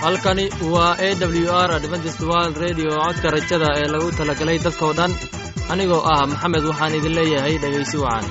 halkani waa a w r adventist world radio codka rajada ee lagu talagalay dadkoo dhan anigoo ah maxamed waxaan idin leeyahay dhegaysi wacan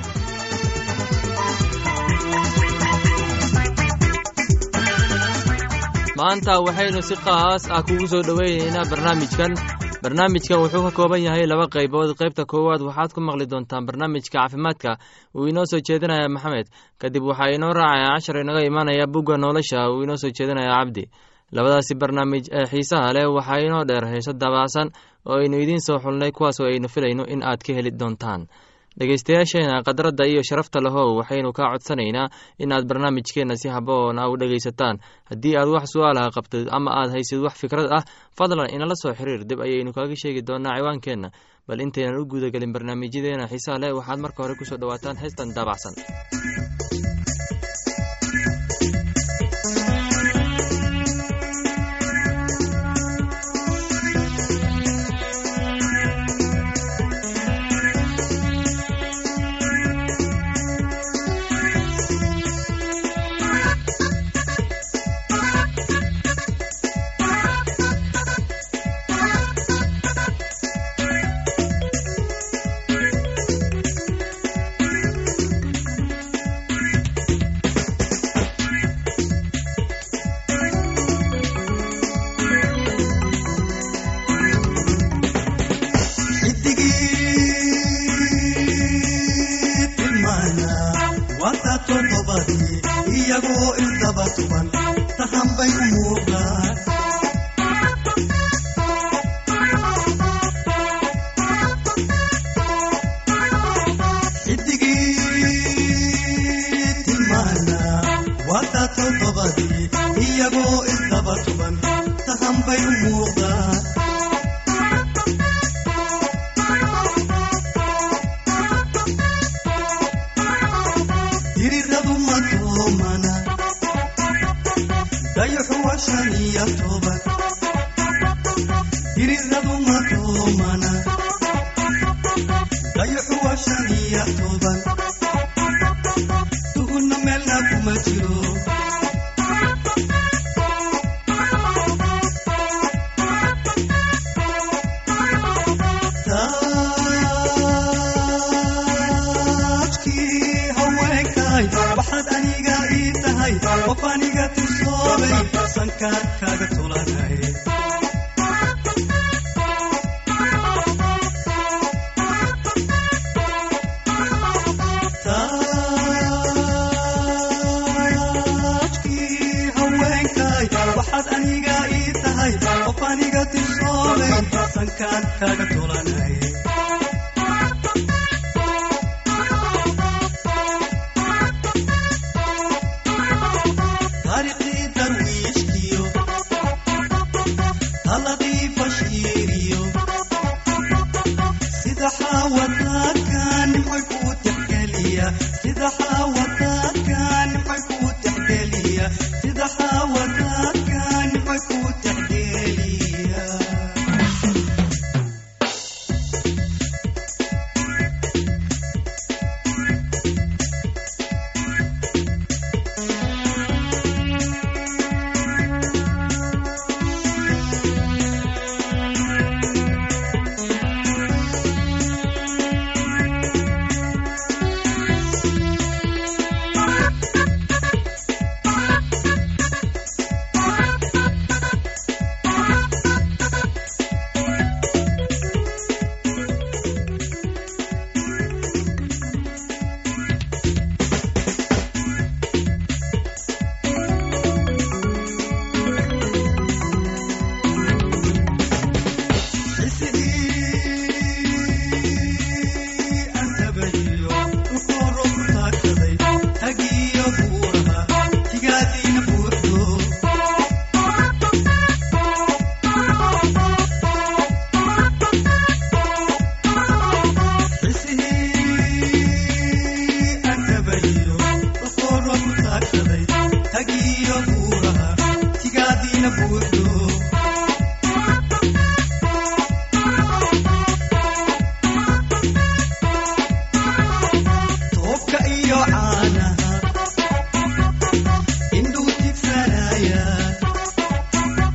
maanta waxaynu si khaas ah kugu soo dhoweynaynaa barnaamijkan barnaamijkan wuxuu ka kooban yahay laba qaybood qaybta koowaad waxaad ku maqli doontaan barnaamijka caafimaadka uu inoo soo jeedinaya maxamed kadib waxaa inoo raacaya cashar inaga imaanaya bugga nolosha uu inoo soo jeedinaya cabdi labadaasi barnaamij ee xiisaha leh waxaa inoo dheer heeso dabaacsan oo aynu idiin soo xulnay kuwaasoo aynu filayno in aad ka heli doontaan dhegaystayaasheena khadradda iyo sharafta lahow waxaynu kaa codsanaynaa in aad barnaamijkeenna si haboon a u dhegaysataan haddii aad wax su-aalaha qabtid ama aad haysid wax fikrad ah fadlan inala soo xiriir dib ayaynu kaaga sheegi doonaa ciwaankeenna bal intaynan u guudagelin barnaamijyadeena xiisaha leh waxaad marka hore kusoo dhowaataan heestan daabacsan waxaad aniga ii tahay qof aniga tusoobay sankaan kaaga tulanay taajkii haweenkay waxaad aniga ii tahay qof aniga tusoobay sankaan kaaga tulanay taariikhdii darwiishkiyo taladii bashiiriyo sida xaawataadka nimcoy kuu tixgeliya sida xaawataadka nimcoy kuu tixgeliya sida xaawataadka nimcoy kuu tixgeliya Buurdo toobka iyo caanaha indhuu tigsanaya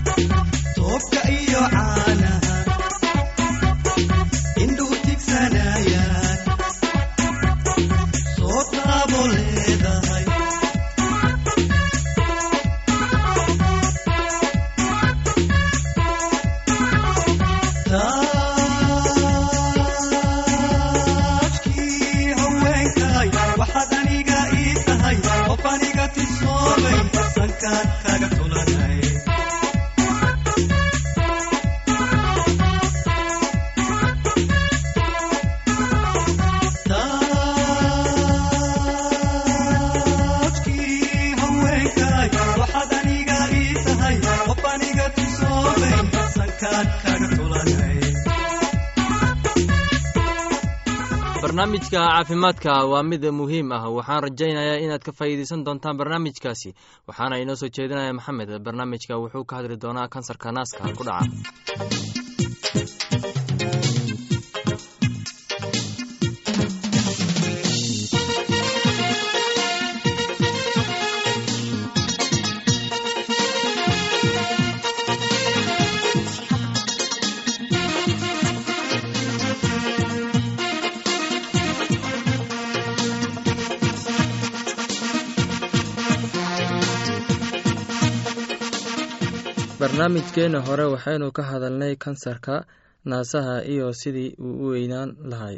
barnaamijka caafimaadka waa mid muhiim ah waxaan rajaynayaa inaad ka faa'iideysan doontaan barnaamijkaasi waxaana inoo soo jeedinaya maxamed barnaamijka wuxuu ka hadli doonaa kansarka naaska ku dhaca barnaamijkeena hore waxaynu ka hadalnay kansarka naasaha iyo sidii uu u weynaan lahay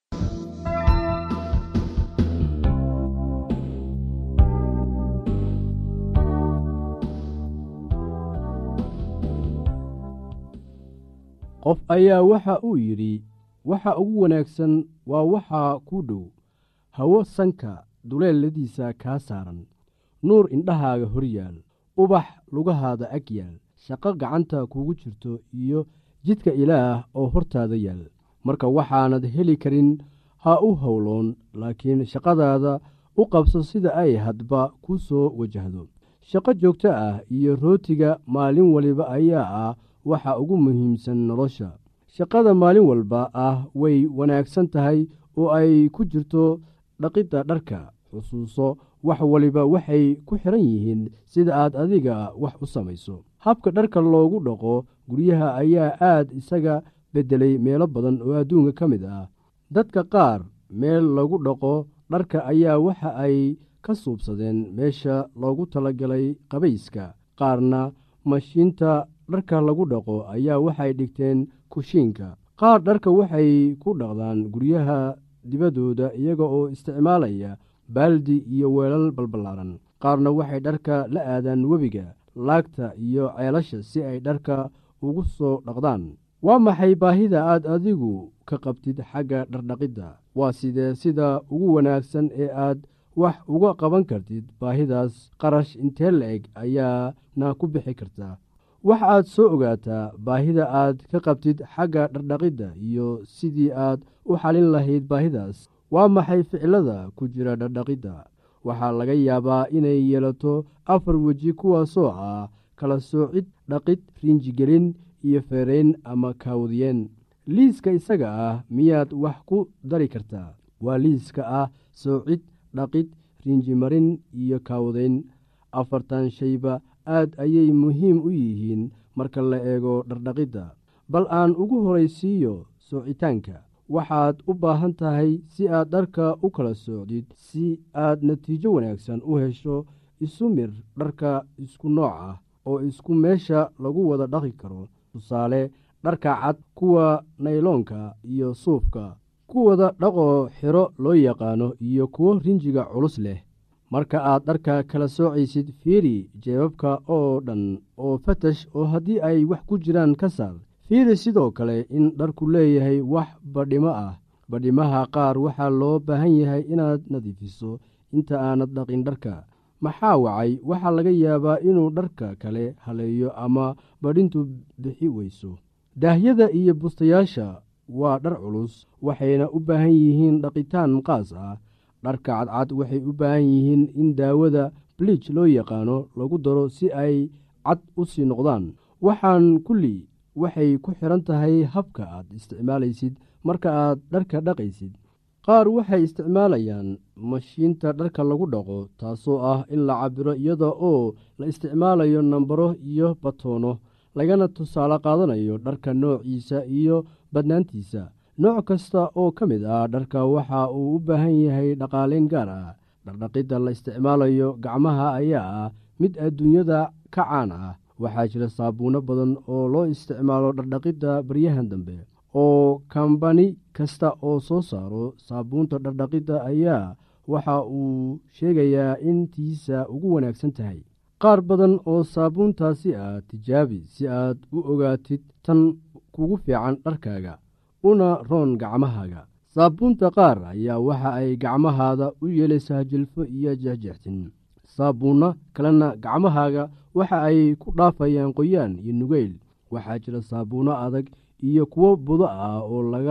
qof ayaa waxa uu yidhi waxa ugu wanaagsan waa waxaa kuu dhow hawo sanka duleeladiisa kaa saaran nuur indhahaaga hor yaal ubax lugahaada ag yaal shaqo gacanta kuugu jirto iyo jidka ilaah oo hortaada yaal marka waxaanad heli karin ha u howloon laakiin shaqadaada u qabso sida ay hadba ku soo wajahdo shaqo joogto ah iyo rootiga maalin waliba ayaa ah waxa ugu muhiimsan nolosha shaqada maalin walba ah way wanaagsan tahay oo ay ku jirto dhaqidda dharka xusuuso wax waliba waxay ku xidhan yihiin sida aad adiga wax u samayso habka dharka loogu dhaqo guryaha ayaa aad isaga beddelay meelo badan oo adduunka ka mid ah dadka qaar meel lagu dhaqo dharka ayaa waxa ay ka suubsadeen meesha loogu talagalay qabayska qaarna mashiinta dharka lagu dhaqo ayaa waxay dhigteen kushiinka qaar dharka waxay ku dhaqdaan guryaha dibaddooda iyaga oo isticmaalaya baaldi iyo weelal balballaaran qaarna waxay dharka la aadaan webiga laagta iyo ceelasha si ay dharka ugu soo dhaqdaan waa maxay baahida aad adigu ka qabtid xagga dhardhaqidda waa sidee sida ugu wanaagsan ee aad wax uga qaban kartid baahidaas qarash intee la-eg ayaana ku bixi kartaa wax aad soo ogaataa baahida aad ka qabtid xagga dhardhaqidda iyo sidii aad u xalin lahayd baahidaas waa maxay ficilada ku jira dhardhaqidda waxaa laga yaabaa inay yeelato afar weji kuwaasoo ah kala soocid dhaqid riinjigelin iyo feerayn ama kaawdiyeen liiska isaga ah miyaad wax ku dari kartaa waa liiska ah soocid dhaqid riinjimarin iyo kaawdayn afartan shayba aad ayay muhiim u yihiin marka la eego dhardhaqidda bal aan ugu horaysiiyo soocitaanka waxaad u baahan tahay si aad dharka u kala soocdid si aad natiijo wanaagsan u hesho isu mir dharka isku nooc ah oo isku meesha lagu wada dhaqi karo tusaale dharka cad kuwa nayloonka iyo suufka kuwada dhaqoo xiro loo yaqaano iyo kuwo rinjiga culus leh marka aad dharka kala soocaysid fiiri jeebabka oo dhan oo fatash oo haddii ay wax ku jiraan ka saar fiiri sidoo kale in dharku leeyahay wax badhimo ah badhimaha qaar waxaa loo baahan yahay inaad nadiifiso inta aanad dhaqin dharka maxaa wacay waxaa laga yaabaa inuu dharka kale haleeyo ama badhintu bixi weyso daahyada iyo bustayaasha waa dhar culus waxayna u baahan yihiin dhaqitaan qaas ah dharka cadcad waxay u baahan yihiin in daawada bliij loo yaqaano lagu daro si ay cad u sii noqdaan waxaan kulli waxay ku xidhan tahay habka aad isticmaalaysid marka aad dharka dhaqaysid qaar waxay isticmaalayaan mashiinta dharka lagu dhaqo taasoo ah in la cabiro iyada oo la isticmaalayo nambaro iyo batoono lagana tusaale qaadanayo dharka noociisa iyo badnaantiisa nooc kasta oo ka mid ah dharka waxa uu u baahan yahay dhaqaaleyn gaar ah dhardhaqidda la isticmaalayo gacmaha ayaa ah mid adduunyada ka caan ah waxaa jira saabuuno badan oo loo isticmaalo dhardhaqidda baryahan dambe oo kambani kasta oo soo saaro saabuunta dhardhaqidda ayaa waxa uu sheegayaa in tiisa ugu wanaagsan tahay qaar badan oo saabuuntaasi ah tijaabi si aad u ogaatid tan kugu fiican dharkaaga una roon gacmahaaga saabuunta qaar ayaa waxa ay gacmahaada u yeelaysaa jilfo iyo jexjextin saabuunno kalena gacmahaaga waxa ay ku dhaafayaan qoyaan iyo nugeyl waxaa jira saabuunno adag iyo kuwo budo ah oo laga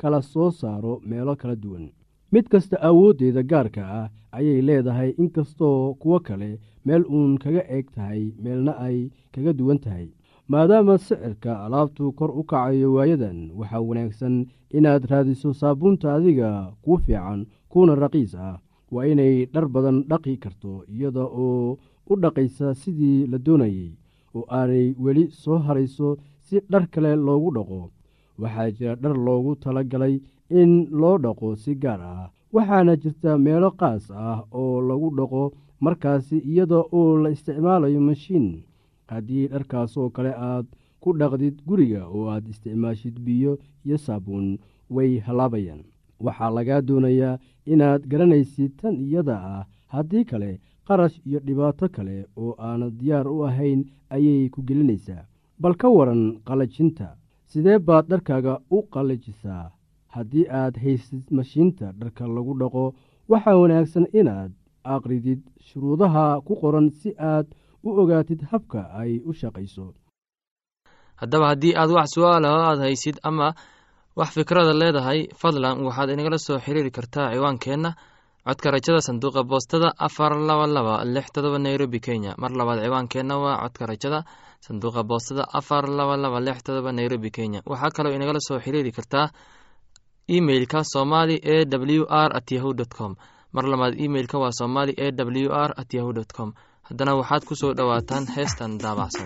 kala soo saaro meelo kala duwan mid kasta awooddeeda gaarka ah ayay leedahay inkastoo kuwo kale meel uun kaga eeg tahay meelna ay kaga duwan tahay maadaama sicirka alaabtu kor u kacayo waayadan waxaa wanaagsan inaad raadiso saabuunta adiga kuu fiican kuuna raqiis ah waa inay dhar badan dhaqi karto iyada oo u dhaqaysa sidii la doonayey oo aanay weli soo harayso si dhar kale loogu dhaqo waxaa jira dhar loogu tala galay in loo dhaqo si gaar ah waxaana jirta meelo qaas ah oo lagu dhaqo markaasi iyada oo la isticmaalayo mashiin haddii dharkaasoo kale aad ku dhaqdid guriga oo aad isticmaashid biyo iyo saabuun way hallaabayaan waxaa lagaa doonayaa inaad garanaysid tan iyada ah haddii kale qarash iyo dhibaato kale oo aanad diyaar u ahayn ayay ku gelinaysaa bal ka waran qallajinta sidee baad dharkaaga u qallajisaa haddii aad haysid mashiinta dharka lagu dhaqo waxaa wanaagsan inaad aqridid shuruudaha ku qoran si aad u ogaatid habka ay u shaqayso haddaba haddii aad wax su-aalaho aad haysid ama wax fikrada leedahay fadlan waxaad inagala soo xiriiri kartaa ciwaankeenna codka rajada sanduuqa boostada afar laba laba lix todoba nairobi kenya mar labaad ciwaankeenna waa codka rajada sanduuqa boostada afar laba laba lix todoba nairobi kenya waxaa kaloo inagala soo xiriiri kartaa emeilka somali e w r at yahu dt com mar labaad emeilka waa somali e w r at yahu dt com haddana waxaad ku soo dhowaataan heestan daabacsan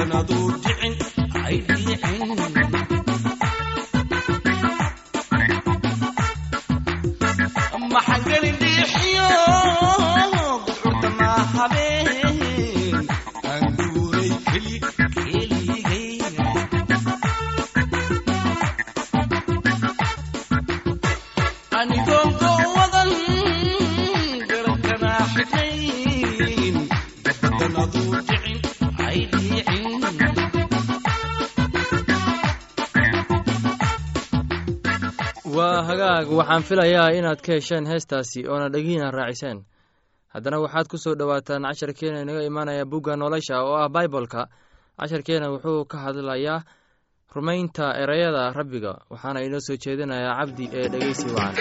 gabadanadu dhicin ay dhicin maxangelin dhiixiyo duxurtana habeen aan guuray keli keligay anigoon gowadan garankana xidhnayn gabadanadu dhicin ay dhicin waa hagaag waxaan filayaa inaad ka hesheen heestaasi oona dhegihiina raaciseen haddana waxaad ku soo dhowaataan casharkeena inaga imaanaya bugga nolosha oo ah baibolka casharkeena wuxuu ka hadlayaa rumaynta ereyada rabbiga waxaana inoo soo jeedinayaa cabdi ee dhegeysi wacan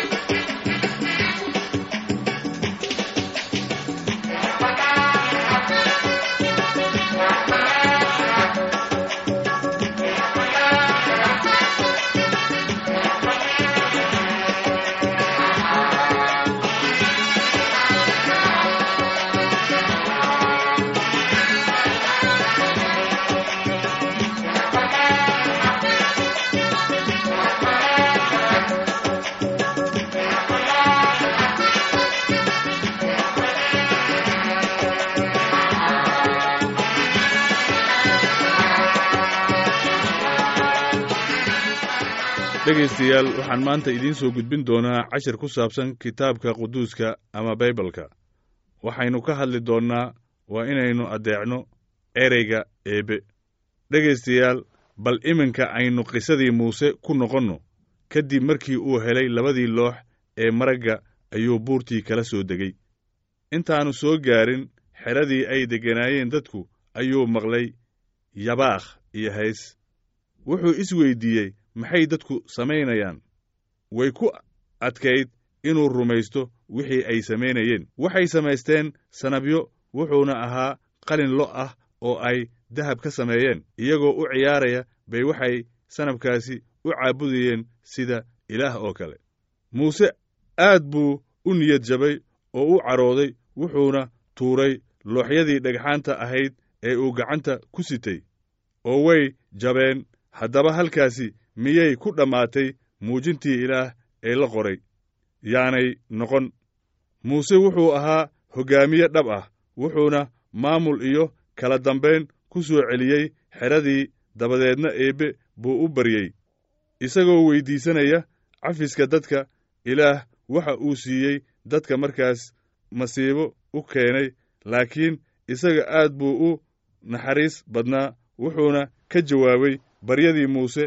dhegaystayaal waxaan maanta idiin soo gudbin doonaa cashir ku saabsan kitaabka quduuska ama baybalka waxaynu ka hadli doonnaa waa inaynu addeecno ereyga eebbe dhegaystayaal bal iminka aynu qisadii muuse ku noqonno kadib markii uu helay labadii loox ee maragga ayuu buurtii kala soo degay intaannu soo gaarin xeradii ay degganaayeen dadku ayuu maqlay yabaakh iyo hays wuxuu isweyddiiyey maxay dadku samaynayaan way ku adkayd inuu rumaysto wixii ay samaynayeen waxay samaysteen sanabyo wuxuuna ahaa qalin lo' ah oo ay dahab ka sameeyeen iyagoo u ciyaaraya bay waxay sanabkaasi u caabudayeen sida ilaah oo kale muuse aad buu u niyad jabay oo u carooday wuxuuna tuuray looxyadii dhagxaanta ahayd ee uu gacanta ku sitay oo way jabeen haddaba halkaasi miyay ku dhammaatay muujintii ilaah ee la qoray yaanay noqon muuse wuxuu ahaa hoggaamiye dhab ah wuxuuna maamul iyo kala dambayn ku soo celiyey xeradii dabadeedna eebbe buu u baryey isagoo weyddiisanaya cafiska dadka ilaah waxa uu siiyey dadka markaas masiibo u keenay laakiin isaga aad buu u naxariis badnaa wuxuuna ka jawaabay baryadii muuse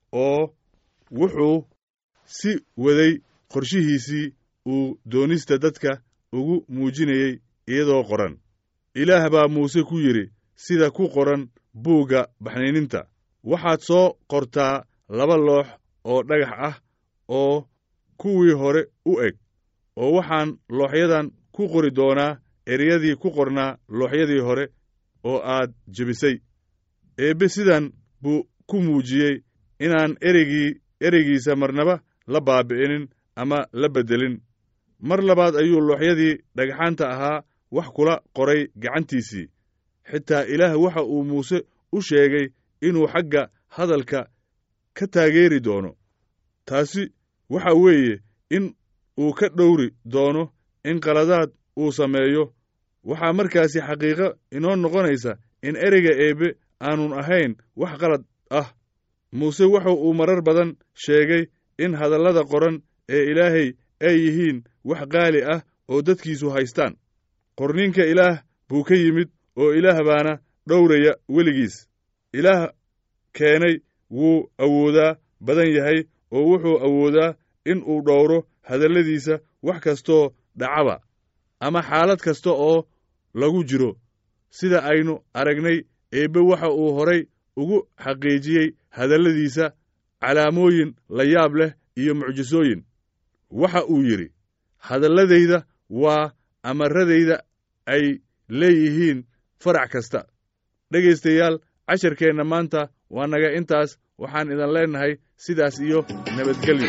oo wuxuu si waday qorshihiisii uu doonista dadka ugu muujinayey iyadoo qoran ilaah baa muuse ku yidhi sida ku qoran buugga baxniininta waxaad soo qortaa laba loox oo dhagax ah oo kuwii hore u eg oo waxaan looxyadan ku qori doonaa ereyadii ku qornaa looxyadii hore oo aad jebisay eebbe sidan buu ku muujiyey inaan ereygii ereygiisa marnaba la baabi'inin ama la beddelin mar labaad ayuu looxyadii dhagxaanta ahaa wax kula qoray gacantiisii xitaa ilaah waxa uu muuse u sheegay inuu xagga hadalka ka taageeri doono taasi waxa weeye in uu ka dhowri doono in qaladaad uu sameeyo waxaa markaasi xaqiiqo inoo noqonaysa in ereyga eebbe aanun ahayn wax qalad ah muuse wuxa uu marar badan sheegay in hadallada qoran ee ilaahay ay yihiin wax qaali ah oo dadkiisu haystaan qorniinka ilaah buu ka yimid oo ilaah baana dhowraya weligiis ilaah keenay wuu awoodaa badan yahay oo wuxuu awoodaa in uu dhowro hadalladiisa wax kastoo dhacaba ama xaalad kasta oo lagu jiro sida aynu aragnay eebbe waxa uu horay ugu xaqiijiyey hadalladiisa calaamooyin la yaab leh iyo mucjisooyin waxa uu yidhi hadalladayda waa amaradayda ay leeyihiin farac kasta dhegaystayaal casharkeenna maanta waa naga intaas waxaan idin leennahay sidaas iyo nabadgelyo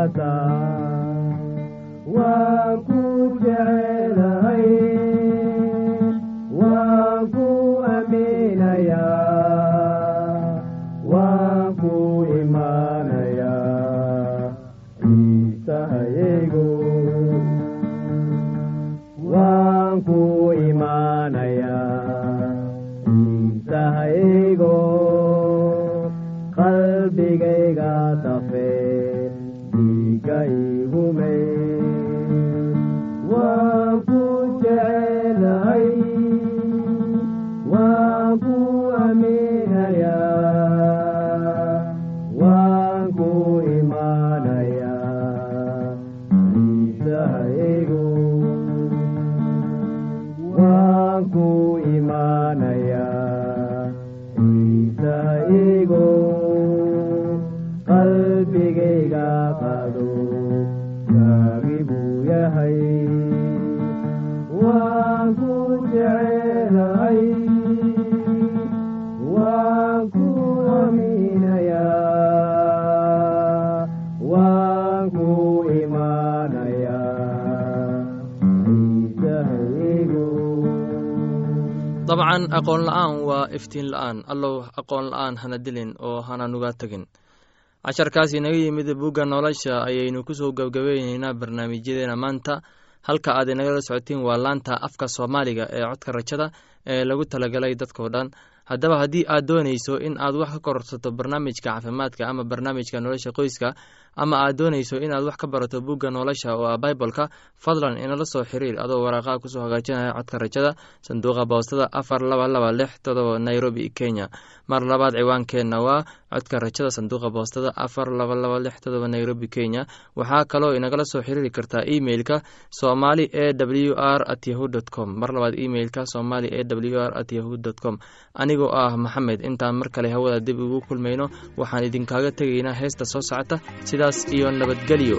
kaasa waan ku jecelahay waan ku aaminayaa waan ku imaanayaa ciisahaygu waan ku imaanayaa ciisahaygo qalbigayga dafe dhiiga igume waan ku jecelahay waan ku aaminayaa waan ku imaanayaa ciisahaygu waan ku imaanayaa ciisahaygu qalbigayga qado gaagi buu yahay waan ku jecelahay waan ku aaminayaa waan ku imaanayaa ciisahaygu dabcan aqoon la'aan waa iftiin la'aan allow aqoon la'aan hana dilin oo hana nuga tegin casharkaas inaga yimid bugga nolosha ayaynu kusoo gabgabayneynaa barnaamijyadeena maanta halka aad inagala socotiin waa laanta afka soomaaliga ee codka rajada ee lagu talagalay dadkao dhan haddaba haddii aad doonayso in aad wax ka kororsato barnaamijka caafimaadka ama barnaamijka nolosha qoyska ama aad doonayso inaad wax ka barato bugga nolosha oo ah baibolka fadlan inala soo xiriir adoo waraaqaha kusoo hagaajinaya codka rajada sanduuqa boostada afar laba laba lix todoba nairobi kenya mar labaad ciwaankeenna waa codka rajada sanduuqa boostada afar laba laba lix todoba nairobi kenya waxaa kaloo inagala soo xiriiri kartaa emeilka somali e w r at yahu dt com mar labaad emeilka somali e w r at yahu dt com anigoo ah maxamed intaan mar kale hawada dib ugu kulmayno waxaan idinkaaga tegaynaa heesta soo socota sidaas iyo nabadgelyo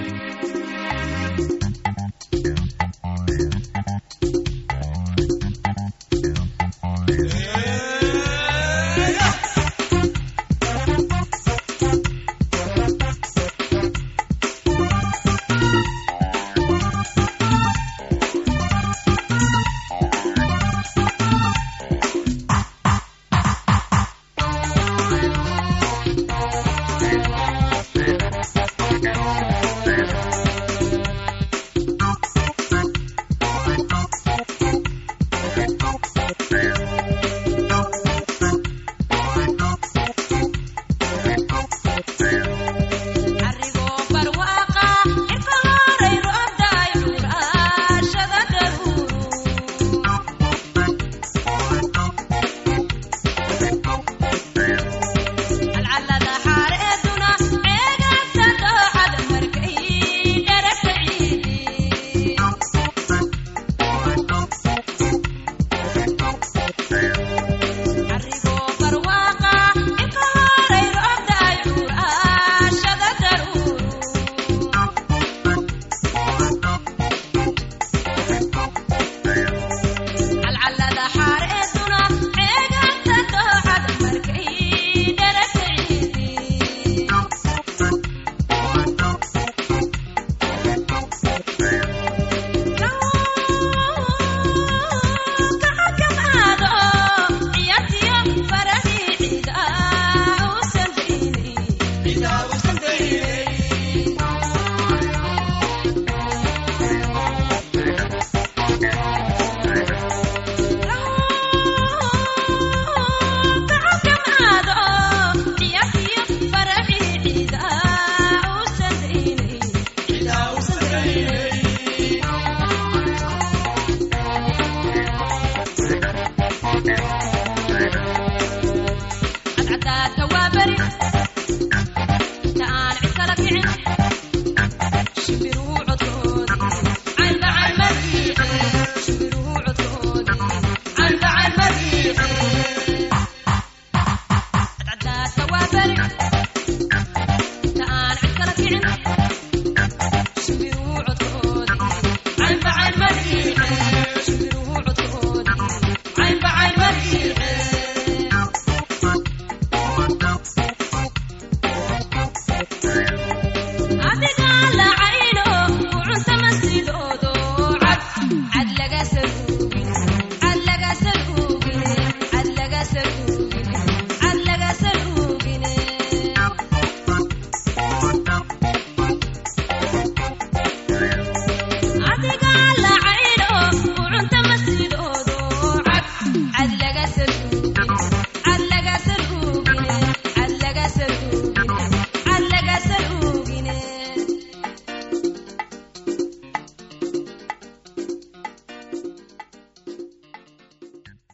Arrigo barwaqa irka horay roobday dhuraashada daruuru alcalada xaareeduna ceegaagta dooxada markay dheragta ciidi arrigo barwaqa irka horay roobday dhuraashada daruuru calcalada xaareeduna ceegaagta dooxada markay dheragta ciidi cadcadaadka waa beri inta aan cid kala kicin